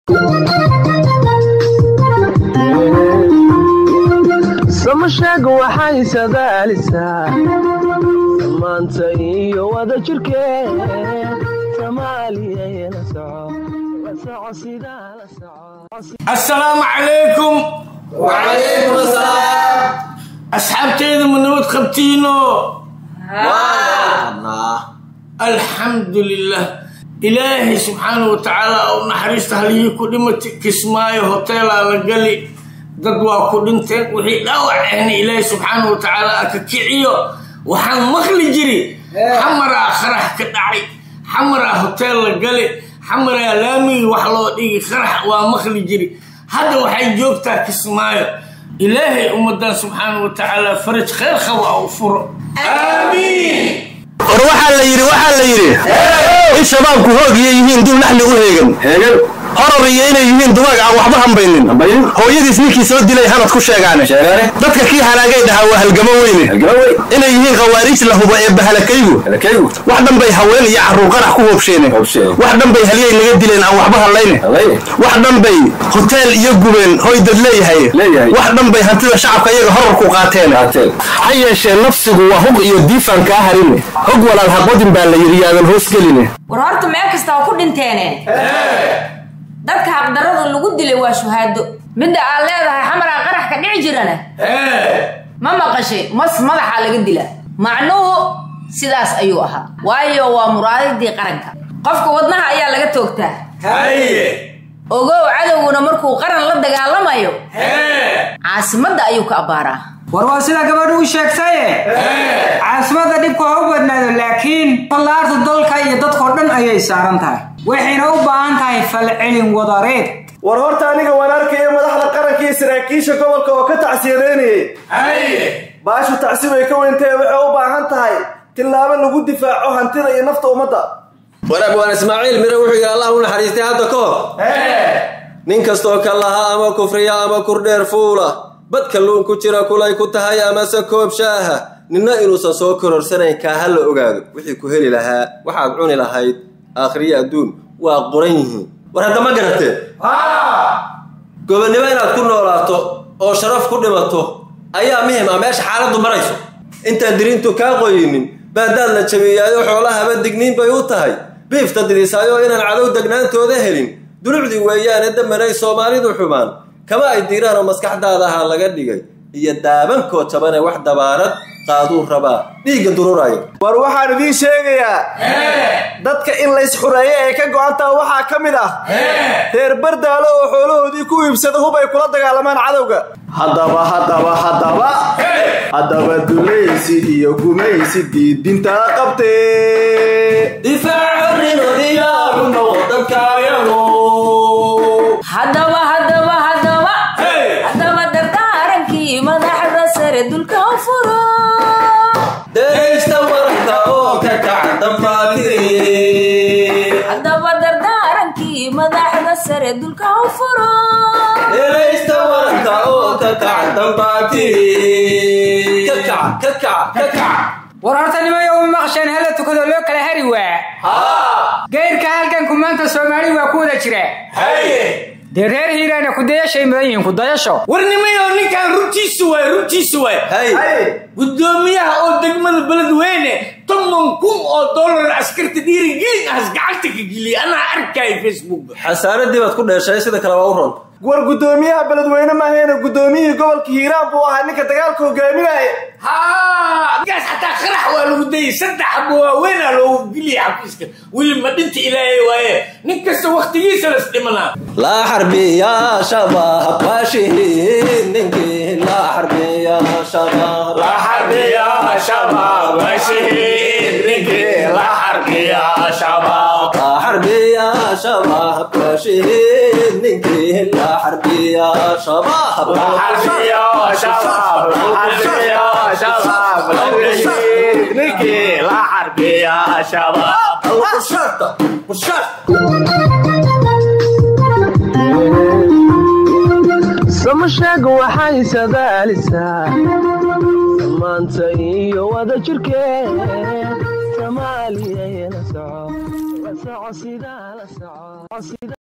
samasheega waxay sadaalisaa maanta iyo wada jirkee soomaaliyana soco la soco sidaa la soco assalaamu calaykum وعليكم السلام asxaabteyda ma nabad qabtiino الله alxamdu lilah ilaahay subxaanahu wa tacaala oo naxariista halihii ku dhimata kismaayo hoteelaa la gali dad waa ku dhinteen wixii dhaawac ahna ilaahay subxaanahu wa tacaala a ka kiciyo waxaan maqli jiri xamaraa qarax ka dhacay xamaraa hoteel la gali xamaraa laamigii wax loo dhigi qarax waa maqli jiri hadda waxay joogtaa kismaayo ilaahay ummadan subxaanahu wa tacaala faraj khayr qaba u furo aamiin war waxaa la yidhi waxaa la yidhi in shabaabku hoogiyo yihiin dul naxli u heegan heegan horor iyo inay yihiin dugaag aan waxba hambaynin hooyadiis ninkii soo dilay hanad ku sheegaane dadka kii halaagay dhahaa waa halgamo weyne inay yihiin khawaariij la hubo ee bahalakaygu wax dhan bay haween iyo carruur qarax ku hoobsheene wax dhan bay halyay naga dileen aan waxba hadlayne wax dhan bay hoteel iyo gubeen hoy dad leeyahay wax dhan bay hantida shacabka iyaga horarku qaateen ha yeeshee nafsigu waa hug iyo diifaan kaa harine hog walaal haqodin baa la yidhi yaadan hoos geline war horta meel kasta waa ku dhinteene dadka xaqdarrada lagu dilay waa shuhaado midda aad leedahay xamaraa qarax ka dhici jirana ma maqashay mas madaxaa laga dilaa macnuhu sidaas ayuu ahaa waayo waa muraadadii qaranka qofka wadnaha ayaa laga toogtaa haye ogow cadowguna markuu qaran la dagaalamayo caasimadda ayuu ka abbaaraa war waa sida gabadhu u sheegtaye caasimada dhibku ha u badnaado laakiin fallaarta dalka iyo dadkao dhan ayay saaran tahay waxayna u baahan tahay falcelin wadareed war horta aniga waan arkaya madaxda qaranka iyo saraakiisha gobolka oo ka tacsiyadeynayay haye baashu tacsi bay ka weyntahay waxay u baahan tahay tillaabo lagu difaaco hantida iyo nafta ummadda wanaag waan ismaaciil mire wuxuu yidhi allah u naxariistay hadda ka hor nin kastoo ka lahaa ama kufriya ama kurdheer fuula bad kalluun ku jira kulay ku tahay amase koob shaaha ninna inuusan soo kororsanayn kaa ha la ogaado wixii ku heli lahaa waxaad cuni lahayd aakhriyo adduun waa qoran yihiin war hadda ma garatee gobonnimo inaad ku noolaato oo sharaf ku dhimato ayaa muhim ah meesha xaaladdu marayso intaan diriintu kaa qoyinin baadaad la jabiyaayo xoolahaba digniin bay u tahay biifta didisaayo inaan cadow degnaantooda helin dulucdii weeyaane damanay soomaalidu xumaan kama ay diiraan oo maskaxdaada ahaa laga dhigay iyo daabankoo jabane wax dabaarad qaaduu rabaa dhiigga dururaya war waxaan idiin sheegayaa dadka in lays xureeyo ee ka go'antaa waxaa ka mid ah reer bardaalo oo xoolahoodii ku iibsada hub ay kula dagaalamaan cadowga haddaba haddaba haddaba haddaba dulaysi iyo gumaysi diidintaa qabtee haddaba haddaba haddaba haddaba dardaarankii madaxda sare dulka u furo deegsta waranka oo ka kaca dambaatiri haddaba dardaarankii madaxda sare dulka u furo deegsta waranka oo ka kaca dambaatiri ka kaca ka kaca ka kaca war horta nimayo uma maqasheen hala tukado loo kala hari waa geyrka halganku maanta soomaali waa ku wada jira haye dee reer hiiraana kudayashay mudan yihiin kudayasho warnimayo ninkan runtiisu waay runtiisu waay hay gudoomiyaha oo degmada beledweyne toban kun oo dollar askarta dhiirigelin ahas gacanta ka geliyay anaa arkaya facebook xasaaradii baad ku dheeshay sida kale waa u ron war guddoomiyaha beledweyne maahayn guddoomiyihii gobolka hiiraan buu ahaa ninka dagaalka hogaaminaya haa gaas xataa qarax waa lagu dayay saddex xabo waaweynaa loogu geliyay xafiiska weli ma dhinta ilaahay waaye nin kasta waktigiisa las dhimanaa laa xarbiya shabaab waashihiin ninkii laa xarbiya shabaab la xarbiya shabaab washihiin ninkii la xarbiya shabaab laa xarbiya shabaab waashihiin ninkii laa xarbiya shabaab la xarbiya shabaab la xarbiya shabaab washihiin ninkii la xarbiya shabaab bushaarta bushaarta samasheega waxay sadaalisaa maanta iyo wada jirkee soomaaliyana soco la soco sidaa la soco